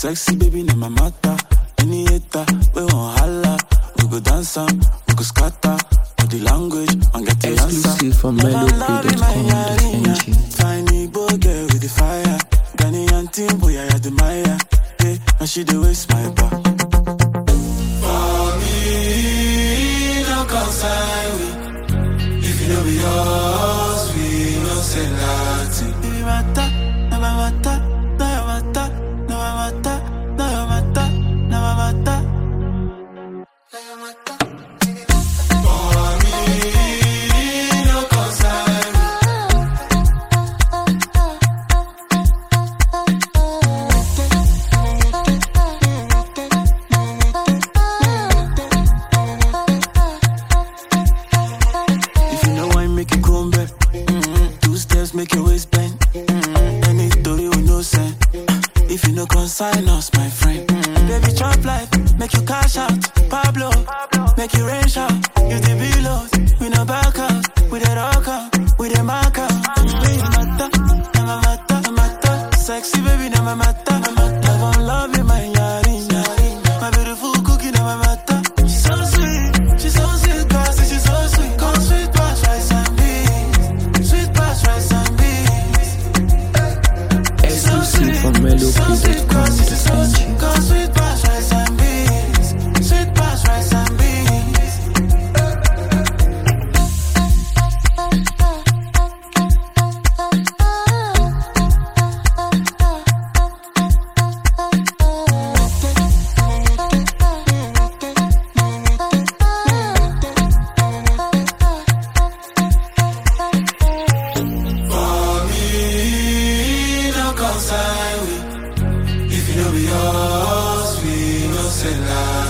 Sexy baby, na my matter. Any hater, we won't holla. We go dance am, we go scatter. Body language, and get the answer. Exclusive from melopay.com.ng. Tiny boy girl with the fire. Ghanaian team, boy, I admire. Yeah, and she the waste my bar. For me, no consign we. If you know be yours, we no say nothing. If you matter, no my matter, no your matter, no my matter, no your matter, no my matter. No your matter. For me, no consign we. If you know why make you come back, mm-hmm. two steps make your waist bend. Mm-hmm. Any story with no sense. If you no consign us, my friend, mm-hmm. baby chop life, make you cash out. Pablo, make you rain shout. You the below, we no back out. We the rock out, we the mark out. Baby, matter, na my matter, na matter. Sexy baby, na my matter, na matter. I gon' love you, my yari, yari. My beautiful cookie, na my matter. She's so sweet, she's so sweet, classy, she's so sweet. Come sweet past rice and beans, sweet past rice and beans. Exclusive from melopay.com.ng. Come sweet past rice and beans, sweet past rice and beans. For me, no consign we. If you know be yours, we no say lie.